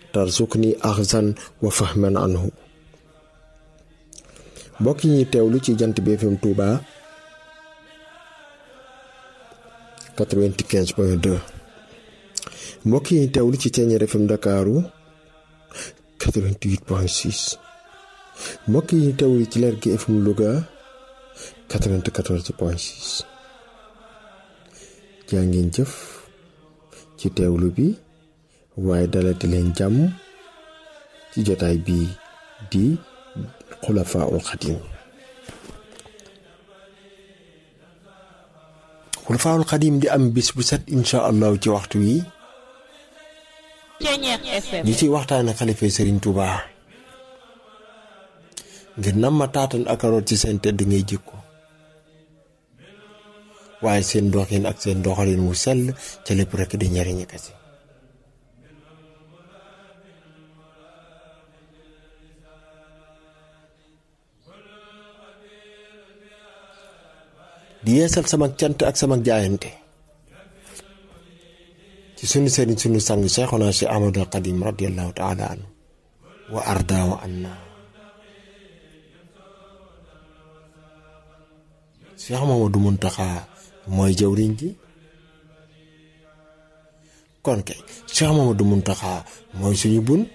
tarzuqni axzan wa fahman anhu mbokk yi ñuy teewlu ci jant bi FM Touba 95 point 2 mbokk yi ñuy teewlu ci Thiéniere FM Ndakaaru 88 point 6 mbokk yi ñuy teewlu ci Lergui FM Louga 94 point 6 jaa ngeen jëf ci teewlu bi waaye dalati leen jàmm ci jotaay bi di xulafaaul xadim xulafaaul xadim di am bis bu set incha allahu ci waxtu wi ñi ciy waxtaane xalifa sëriñ Touba ngir nam ma taatan ak aroot ci seen tedd ngay jikko waaye seen doxin ak seen doxalin wu sell ca lépp rekk di njariñi kese di yeesal sama cant ak sama jaayante ci sunu sëriñ sunu sang Seexuna si Ahmadul Xadim radiyallahu taala anhu wa arda wa anna Seex Mamadu Muntaxa mooy jawriñ ji kon kay Seex Mamadu Muntaxa mooy suñu bunt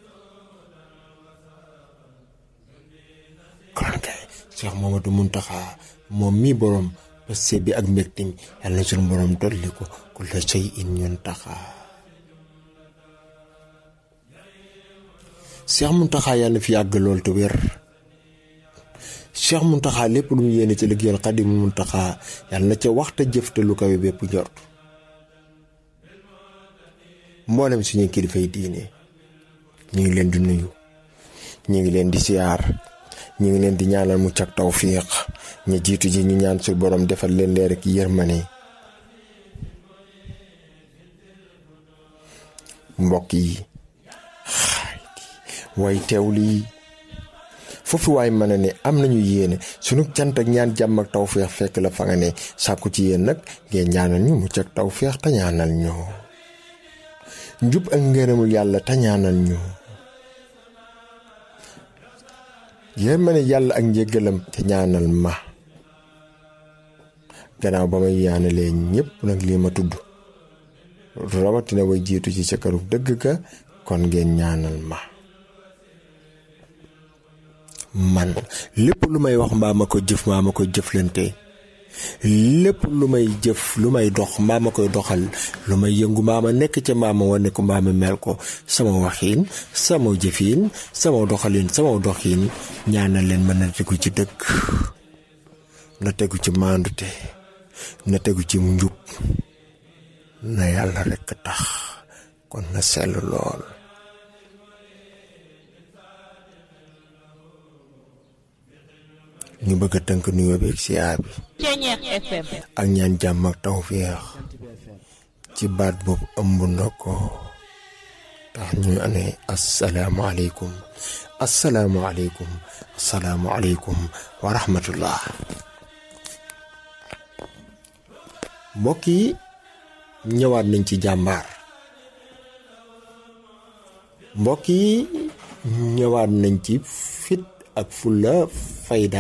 kon kay Seex Mamadu Muntaxa moom mii boroom passe bi ak mbégte mi yàlla na suñu boroom dolli ko ku la sey in ñun taxaa Seex Muntaxa yàlla na fi yàgg lool te wér Seex Muntaxa lépp lu mu yéene ci liggéeyal Xaadimu Muntaxa yàlla na ca waxta jëf te lu kawe bépp njort mboolem suñu kilifa yi diine ñu ngi leen di nuyu ñu ngi leen di siyaar ñu ngi leen di ñaanal mucc ak tawfiq ñu jiitu ji ñu ñaan su borom defal leen leer ak yërmane mbokk yi xarit yi way teewlu yi foofu waay mën a ne am nañu yéene sunu cant ak ñaan jàmm ak tawféex fekk la fa nga ne sàkku ci yéen nag ngeen ñaanal ñu mucc ak tawféex te ñaanal ñu njub ak ngërëmul yàlla te ñaanal ñu yéen ma ne yàlla ak njëggalam te ñaanal ma gannaaw ba may yaanalee ñépp nag lii ma tudd rawatina way jiitu ci sa këru dëgg ka kon ngeen ñaanal ma man lépp lu may wax mbaa ma ko jëf mbaa ma ko jëflante lépp lu may jëf lu may dox mbaa ma koy doxal lu may yëngu mbaa ma nekk ca mbaa ma wane ko mbaa ma mel ko sama waxiin sama jëfiin sama doxalin sama doxiin ñaanal leen mën na tegu ci dëgg na tegu ci maandute na tegu ci njub na yàlla rekk tax kon na sell lool ñu bëgg a tënk nuyoo bi ak siyaar bi ak ñaan jàmm ak tawféex ci baat boobu ëmb na ko tax ñu ne asalaamaaleykum asalaamaaleykum asalaamaaleykum wa rahmatullah mbokk yi ñëwaat nañ ci jàmbaar mbokk yi ñëwaat nañ ci fit ak fulla fayda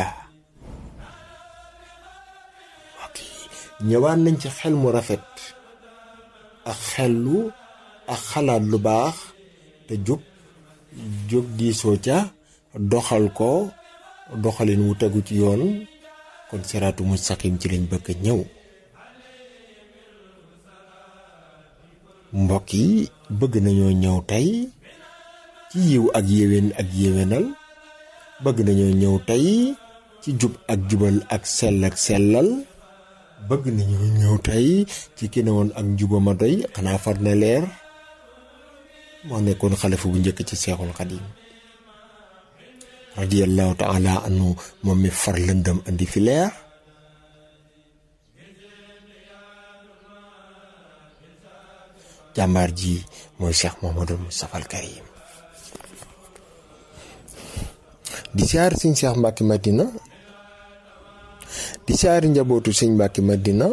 ñëwaat nañ ci xel mu rafet ak xellu ak xalaat lu baax te jóg jóg diisoo ca doxal ko doxalin wu tegu ci yoon kon siraatu mustaqim ci lañ bëgg ñëw mbokk yi bëgg nañoo ñëw tey ci yiw ak yéwén ak yéwénal bëgg nañoo ñëw tey ci jub ak jubal ak sell ak sellal bëgg nañu ñëw tey ci ki ne woon ak njuba ma doy xanaa far na leer moo nekkoon xalifa bu njëkk ci seexul xadim radiyallahu taala anhu moom mi far lëndëm andi fi leer jàmbaar ji mooy Cheikh Mouhamadou Moustapha al Karim di siyaar sëñ Cheikh Mbacke Madina di siyaari njabootu sëñ Mbacke Madina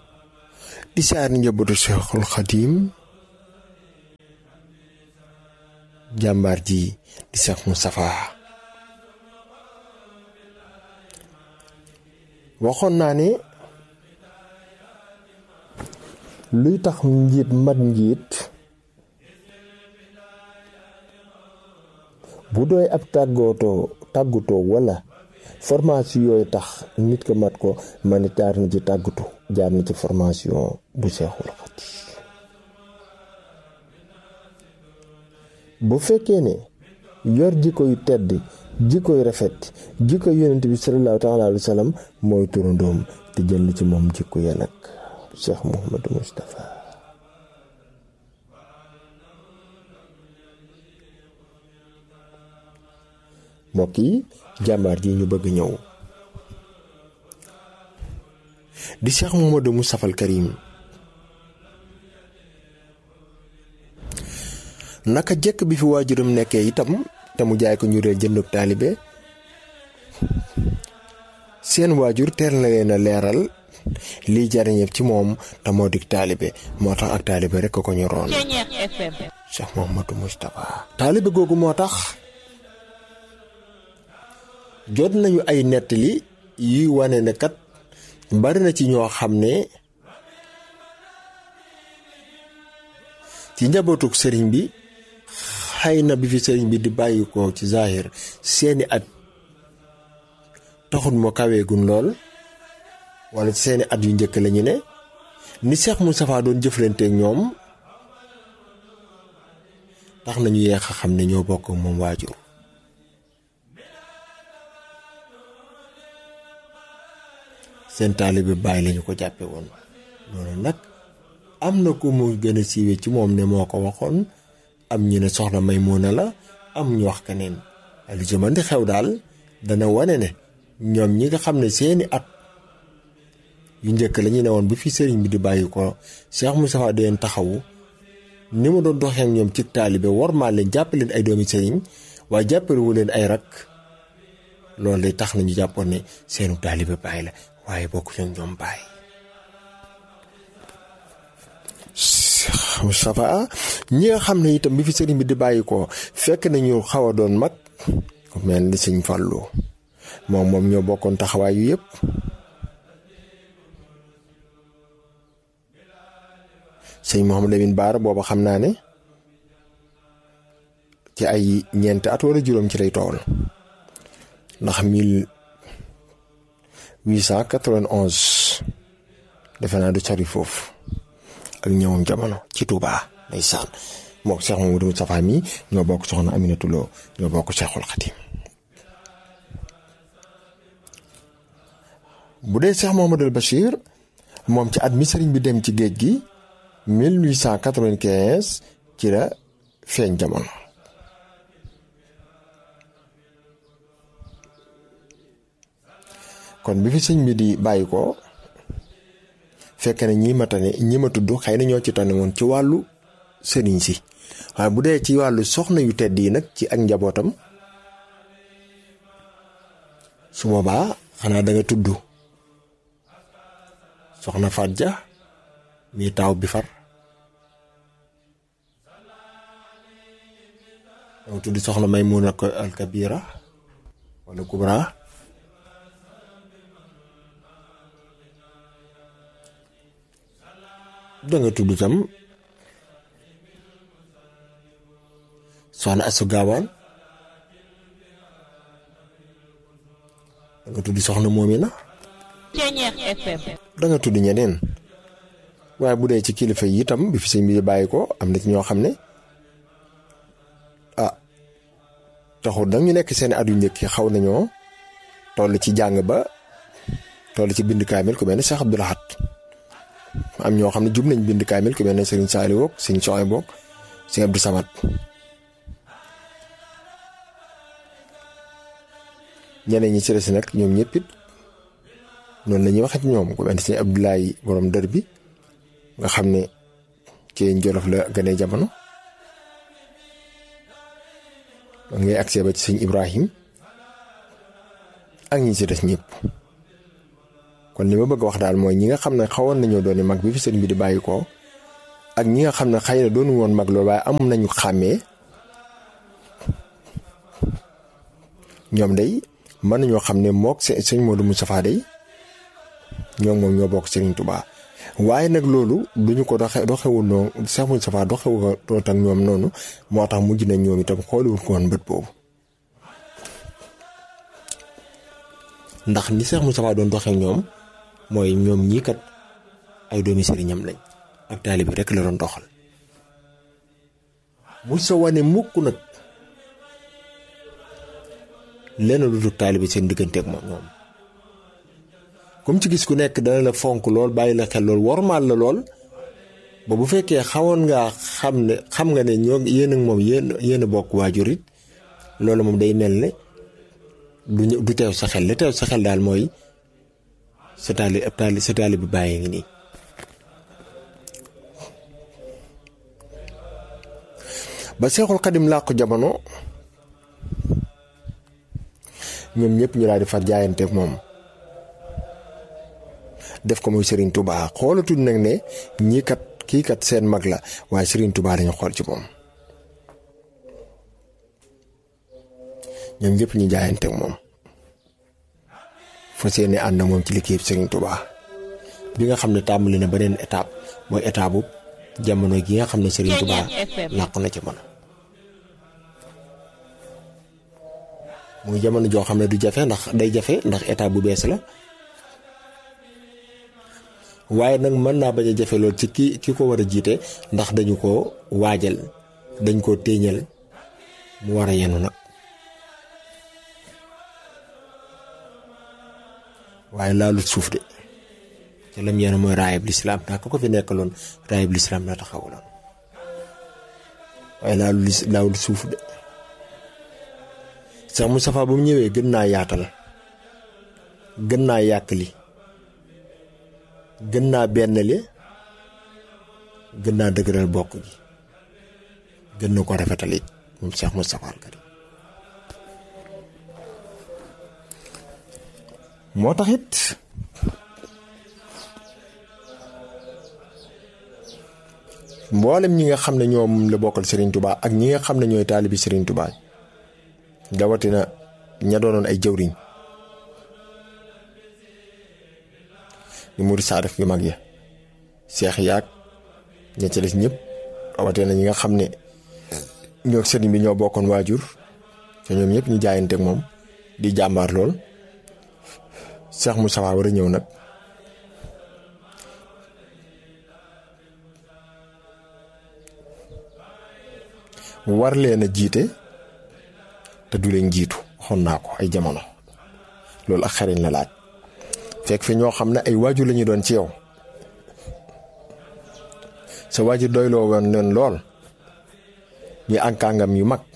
di siyaari njabootu Cheikhul Khadim jàmbaar ji di Cheikh Moustapha waxoon naa ne luy tax njiit mat njiit bu doy ab tàggootoo tàggutoo wala formation yooyu tax nit ko mat ko man it jaar na ci tàggatu jaar na ci formation bu Seexul Xadiim bu fekkee ne yor jikko yu tedd jikko yu rafet jikko yonent bi sallallahu taala alayhi wa sallam mooy turandoom te jël ci moom jikko ya nag Cheikh Mouhamadou Moustapha mbokk yi jàmbaar ji ñu bëgg ñëw di Cheikh Mouhamadou Moustapha al Karim naka jëkk bi fi waajuram nekkee itam te mu jaay ko ñu réel jëndub taalibe seen waajur teel na leen a leeral liy jariñëb ci moom te moo dig taalibe moo tax ak taalibe rekk ko ñu roon Cheikh Mouhamadou Moustapha taalibe googu moo tax jot nañu ay nettali yuy wane ne kat bari na ci ñoo xam ne ci njabootug sëriñ bi xëy na bi fi sëriñ bi di bàyyi ko ci zahir seeni at taxut moo kaweegun lool wala ci seeni at yu njëkk lañu ne ni Cheikh Moustapha doon jëflanteek ñoom tax nañu yeex a xam ne ñoo bokk moom waajur seen taalibe bàyyi lañu ko jàppe woon loolu nag am na ku mu gën a siiwe ci moom ne moo ko waxoon am ñu ne soxna Maymuna la am ñu wax keneen lu ci mën di xew daal dana wane ne ñoom ñi nga xam ne seeni at yu njëkk la ñu ne woon bu fi sëriñ bi di bàyyi ko Cheikh Moustapha di leen taxawu ni mu doon doxee ak ñoom ci taalibe war maa leen jàppe leen ay doomi sëriñ waaye jàppalewu leen ay rak loolu day tax nañu jàppoon ne seenu taalibe bàyyi la waaye bokk ñoom ñoom bàyyi Moustapha ñi nga xam ne itam bi fi sëriñ bi di bàyyi ko fekk nañu xaw a doon mag ku mel ni sëñ Fallou moom moom ñoo bokkoon taxawaay yu yëpp sëñ Mouhamadou Lamine Baara booba xam naa ne ci ay ñeenti at wala juróom ci lay tool ndax mille huit cent quatre-vingt-onze defe naa du sori foofu ak ñëwam jamono ci Touba ndeysaan moo ko Cheikh Mamadou Moustapha mi ñoo bokk soxna Aminatu Lo ñoo bokk Cheikhul Khadim bu dee Cheikh Mouhamadoul Bachir moom ci at mi sëriñ bi dem ci géej gi 1895 ci la feeñ jamono kon bi fi sëñ bi di bàyyi ko fekk na ñi ma tane ñi ma tudd xëy na ñoo ci tane woon ci wàllu sëriñ si waaye bu dee ci wàllu soxna yu tedd yi nag ci ak njabootam su boobaa xanaa da nga tudd soxna Faat Ja mi taaw bi far da nga tudd soxna Maymuna al Kabira wala Kubra danga tudd tam soxna Asu Gaawaan danga tudd soxna Moomina danga tudd ñeneen waaye bu dee ci kilifa yi itam bi fi sëñ bi bàyyi ko am na ci ñoo xam ne ah taxul nag ñu nekk seen at yu njëkk xaw nañoo toll ci jàng ba toll ci bind kaamil ku mel ne Cheikh Abdoul Ahad am ñoo xam ne jub nañ bind kaamil ku mel ne Serigne Saliou woog Serigne Soxay boog Serigne Abdou Samad ñeneen ñi ci des nag ñoom ñëpp it noonu la ñuy waxee ci ñoom ku mel ne Serigne Abdoulaye borom dër bi nga xam ne ci Jolof la gënee jamono man ngay accès ba ci Serigne Ibrahim ak ñi ci des ñëpp. kon li ma bëgg wax daal mooy ñi nga xam ne xawoon nañoo doon mag bi fi sëriñ bi di bàyyi ko ak ñi nga xam ne xëy na doonu woon mag loolu waaye am nañu xàmmee ñoom day mën nañoo xam ne mook sëñ Modou Moustapha day ñoom moom ñoo bokk Serigne Touba waaye nag loolu duñu ko doxe doxewul noonu Cheikh Moustapha doxewul ak ñoom noonu moo tax mujj nañ ñoom itam xooliwul ko woon bët boobu ndax ni Cheikh Moustapha doon doxee ñoom mooy ñoom ñii kat ay doomi sëriñam lañ ak taalibe rek la doon doxal mu sa wane mukk nag lenn lu dul taalibe seen digganteeg moom ñoom comme ci gis ku nekk dana la fonk lool bàyyi la xel lool wormaal la lool ba bu fekkee xawoon ngaa xam ne xam nga ne ñoo yéen ak moom yéen yéen a bokk waajur it loolu moom day mel ne du du teew sa xel li teew sa xel daal mooy sa taali ab taali sa taali bi bàyyee ngi nii ba seexul xadim làqu jamono ñoom ñëpp ñu daal di far jaayanteeg moom def ko muy Serigne Touba xoolatuñ nag ne ñii kat kii kat seen mag la waaye Serigne Touba dañu xool ci moom ñoom ñëpp ñu jaayanteeg moom fa seeni ànd moom ci liggéey Serigne Touba bi nga xam ne tàmbali na beneen étape mooy étape bu jamono gi nga xam ne Serigne Touba làqu na ci mën muy jamono joo xam ne du jafe ndax day jafe ndax étape bu bees la waaye nag mën naa bañ a jafe lool ci ki ki ko war a jiite ndax dañu ko waajal dañ ko téeñal mu war a yenu nag waaye laalut suuf de te lam yenu mooy raayab lislaam ndax ko ko fi nekkaloon raayab lislaam la taxawaloon waaye laalu lis laawul suuf de sax Moustapha ba mu ñëwee gën naa yaatal gën naa yàkkali gën naa bennale gën naa dëgëral bokk gi gën na ko rafetal it moom Cheikh Moustapha al Karim moo tax it mboolem ñi nga xam ne ñoom la bokkal Serigne Touba ak ñi nga xam ne ñooy taalibi Serigne Touba dawatina ña doonoon ay jëwriñ ñu muri saadix yu mag ya seex yaag ña ca des ñëpp rawatina ñi nga xam ne ñoo sëriñ bi ñoo bokkoon waajur te ñoom ñëpp ñu jaayanteeg moom di jàmbaar lool Seex Moustapha war a ñëw nag war leen a jiite te du leen jiitu waxoon naa ko ay jamono loolu ak xariñ la laaj fekk fi ñoo xam ne ay waajur la ñu doon ci yow sa waajur doyloo woon leen lool ñu ànkàngam yu mag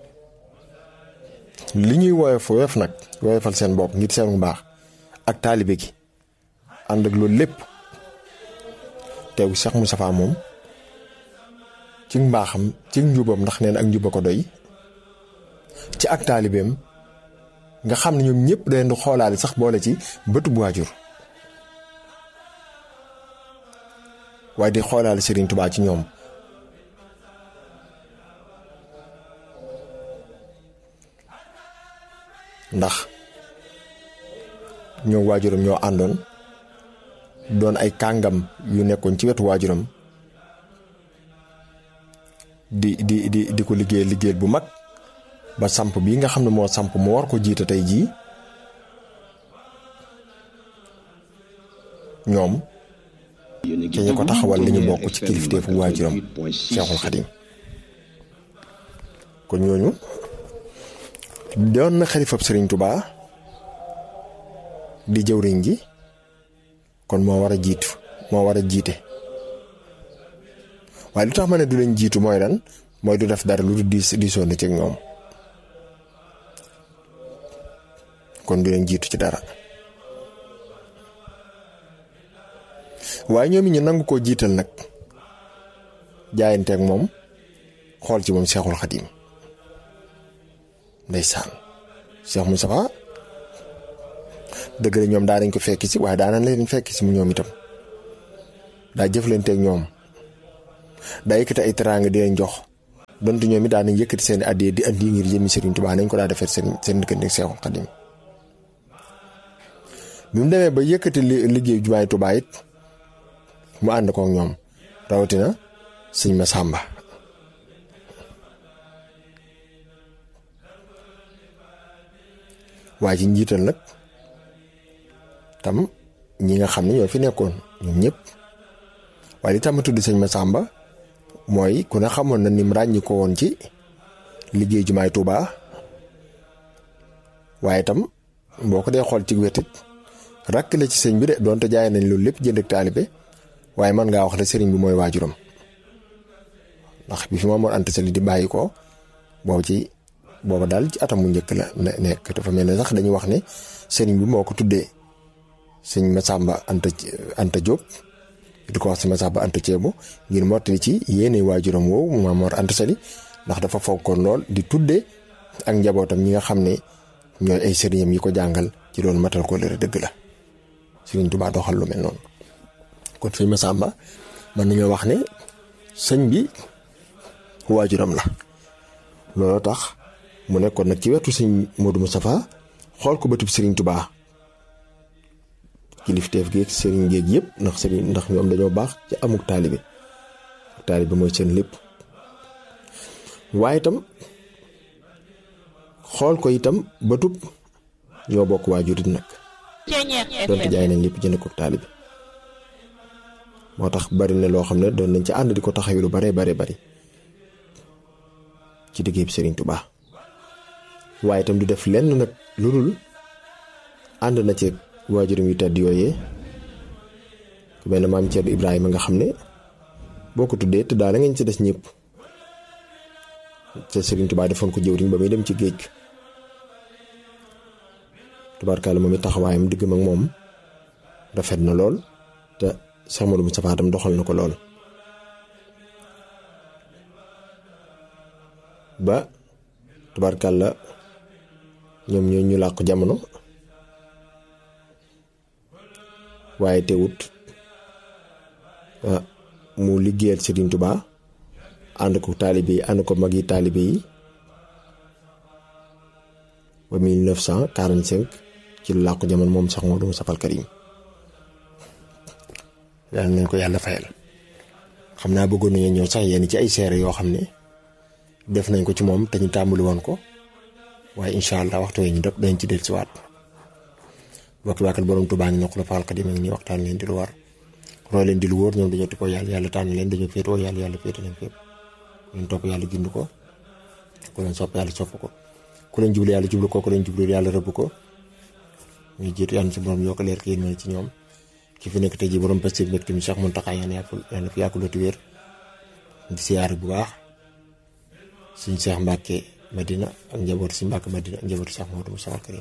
li ñuy woyof woyof nag woyofal seen bopp ngir seen baax ak taalibe gi ànd ak loolu lépp teew Cheikh Moustapha moom ci mbaaxam ci njubam ndax neen ak njuba ko doy ci ak taalibeem nga xam ne ñoom ñëpp da leen di xoolaale sax boole ci bëtu bu waajur waaye di xoolaale Serigne Touba ci ñoom ndax ñoo waajuram ñoo àndoon doon ay kàngam yu nekkoon ci wetu waajuram di di di di ko liggéey liggéeyal bu mag ba samp bii nga xam ne moo samp moo war ko jiite tey jii ñoom te ñu ko taxawal li ñu bokk ci kilifteefu waajuram Seexul Xadim kon ñooñu doon na xalifab Sëriñ Tubaa di jëwriñ ji kon moo war a jiitu moo war a jiite waaye lu tax ma ne du leen jiitu mooy lan mooy du def dara lu du diis diisoon ci ñoom kon du leen jiitu ci dara waaye ñoom it ñu nangu koo jiital nag jaayanteeg moom xool ci moom Seexul Xadim ndeysaan Cheikh Moustapha dëgg la ñoom daa nañ ko fekk si waaye daanañ leen fekk si mu ñoom itam daa jëflanteeg ñoom daa yëkkati ay teraanga di leen jox donte ñoom it daan nañ yëkkati seen addee di andi ngir jëmi Serigne Touba nañ ko daa defee seen seen diggante Seexul Xadim bi mu demee ba yëkkati liggéey jumaay Touba it mu ànd kook ñoom rawatina sëñ Masamba waaye ci njiital nag tam ñi nga xam ne ñoo fi nekkoon ñoom ñëpp waaye li tam tudd sëñ Masamba mooy ku ne xamoon na ni mu ràññi ko woon ci liggéey jumaay Touba waaye tam boo ko dee xool ci wetit rakk la ci sëñ bi de doonte jaay nañ loolu lépp jënd ak taalibe waaye man ngaa wax ne sëriñ bi mooy waajuram ndax bi fi Maam Mor Anta Sali di bàyyi ko boobu ci booba daal ci atam mu njëkk la nekk dafa mel ne sax dañuy wax ne sëriñ bi moo ko tuddee sëñ Masamba Anta Anta Diop di ko wax sëñ Masamba Anta Ceebo ngir mottali ci yéene waajuram woowu Maam Mor Anta Sali ndax dafa fonkoon lool di tuddee ak njabootam ñi nga xam ne ñooy ay sëriñam yi ko jàngal ci loolu matal ko lëre dëgg la Sëriñ Tuubaa doxal lu mel noonu kon sëñ Masamba mën nañoo wax ne sëñ bi waajuram la looloo tax mu nekkoon nag ci wetu sëñ Modou Moustapha xool ko bëtub Sëriñ Tuubaa kilifteef geeg sëriñ géeg yëpp ndax sëriñ ndax ñoom dañoo baax ci amuk taalibe taalibe mooy seen lépp waaye itam xool ko itam bëtub ñoo bokk waajur it nag donte jaay nañ lépp jënd ko taalibe moo tax bari na loo xam ne doon nañ ci ànd di ko taxawi lu bare bare bari ci liggéey bi Sëriñ Tuubaa waaye itam du def lenn nag lu dul ànd na ci waajuram yu tedd yooyee ku mel ne maam Thierno Ibrahima nga xam ne boo ko tuddee te daal la ngeen ci des ñëpp te Sëriñ Tuubaa defoon ko jëwriñ ba muy dem ci géej tubaarkaale moom it taxawaayam diggam ak moom rafet na lool te Cheikh Modou Moustapha tam doxal na ko lool ba tubaarkàlla ñoom ñoo ñu làqu jamono waaye teewut mu liggéeyal Serigne Touba ànd ko taalibe yi ànd ko mag yi taalibe yi ba 1945 ci lu làqu jamono moom Cheikh Modou Moustapha al Karim yàlla nañ ko yàlla fayal xam naa bëggoon nañu ñëw sax yenn ci ay seere yoo xam ne def nañ ko ci moom te ñu tàmbali woon ko waaye incha allah waxtu yi ñu def dañ ci dellusiwaat bokki waakal borom Tuubaa ngi noq la faal xadim ak ni waxtaan leen di lu war roy leen di lu wóor ñoom dañoo ti ko yàlla yàlla tànn leen dañoo féetoo yàlla yàlla féete leen fépp ku leen topp yàlla gind ko ku leen sopp yàlla sopp ko ku leen jublu yàlla jublu ko ku leen jublu yàlla rëbb ko ñuy jiitu yàlla si borom yokk leer ki yéen mën ci ñoom ki fi nekk tey jii borom Pastef mbégte mi Cheikh Mountakha yàlla yàlla fi yàgg looti wér di siyaare bu baax suñ Cheikh Mbacke Madina ak njaboot si Mbacke Madina ak njaboot Cheikh Modou Moustapha Karim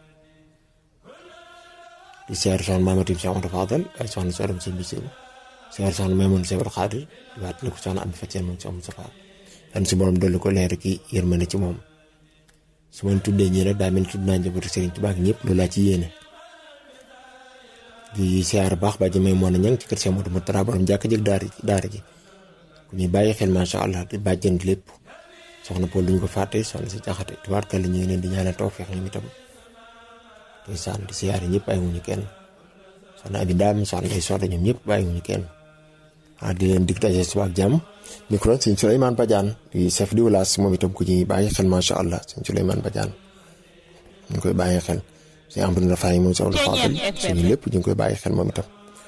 di siyaare soxna Mamadou Cheikh Modou Fadal ay soxna si Adam Sëñ Bisiru siyaare soxna Maymoun Cheikh Abdou Khadir waat la ko soxna am Fatia moom Cheikh Moustapha yan si borom dolli ko leer ki yërmande ci moom su ma tuddee ñii nag daa mel ni tudd naa njabootu Serigne Touba ak ñëpp loolu laa ci yéene di siyaar baax ba jëmee moo na ñang ci kër Cheikh Modou Moustapha borom jàkk jëg daara daara ji ku ñuy bàyyi xel macha allah di bàjjen lépp soxna Paul duñ ko fàtte soxna si jaxate tubaarkàlla ñu ngi leen di ñaanal tawfeex ñoom itam di saan di siyaar ñëpp bàyyiwuñu kenn soxna abi daam soxna ay soxna ñoom ñëpp bàyyiwuñu kenn ah di leen dig daje suba ak jàmm micro sëñ Souleymane Badiane di chef di village moom itam ku ñuy bàyyi xel macha allah sëñ Souleymane Badiane ñu ngi koy bàyyi xel sëñ Amadou Rafaay moom soxna Fadal suñu lépp ñu ngi koy bàyyi xel moom itam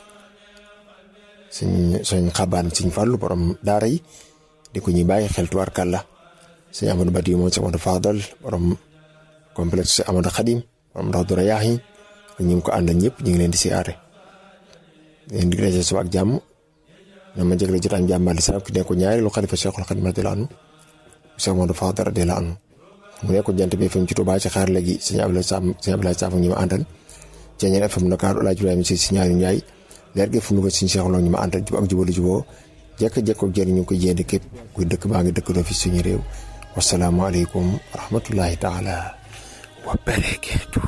suñ suñ xabaan suñ fàllu borom daara yi di ko ñuy bàyyi xel tubaarkàlla suñ Amadou Badi moom si Amadou Fadal borom complexe si Amadou Khadim borom ndax dura yaax yi ak ñu ngi ko àndal ñëpp ñu ngi leen di siyaare leen di daje suba ak jàmm na ma jégle jotaay jàmbaar li salaam ki nekk ko ñaareelu xalifa Cheikhul Khadim radiyallahu anhu Cheikh Amadou Fadal radiyallahu anhu mu nekk ko jant bi FM ci Touba ci xaar léegi sëñ Abdoulaye Sam sëñ Abdoulaye Sam ñi ma àndal Ceeñeen FM Dakar El Hadj Ibrahima si si ñaari Njaay leer gi fu mu ko suñu Cheikh Lo ñu ma àndal jub ak jubalu juboo jekk-jekk ak jëriñ ñu ngi koy jéem képp kuy dëkk baa ngi dëkk doo fi suñu réew wasalaamualeykum wa rahmatullahi taala wa barakatu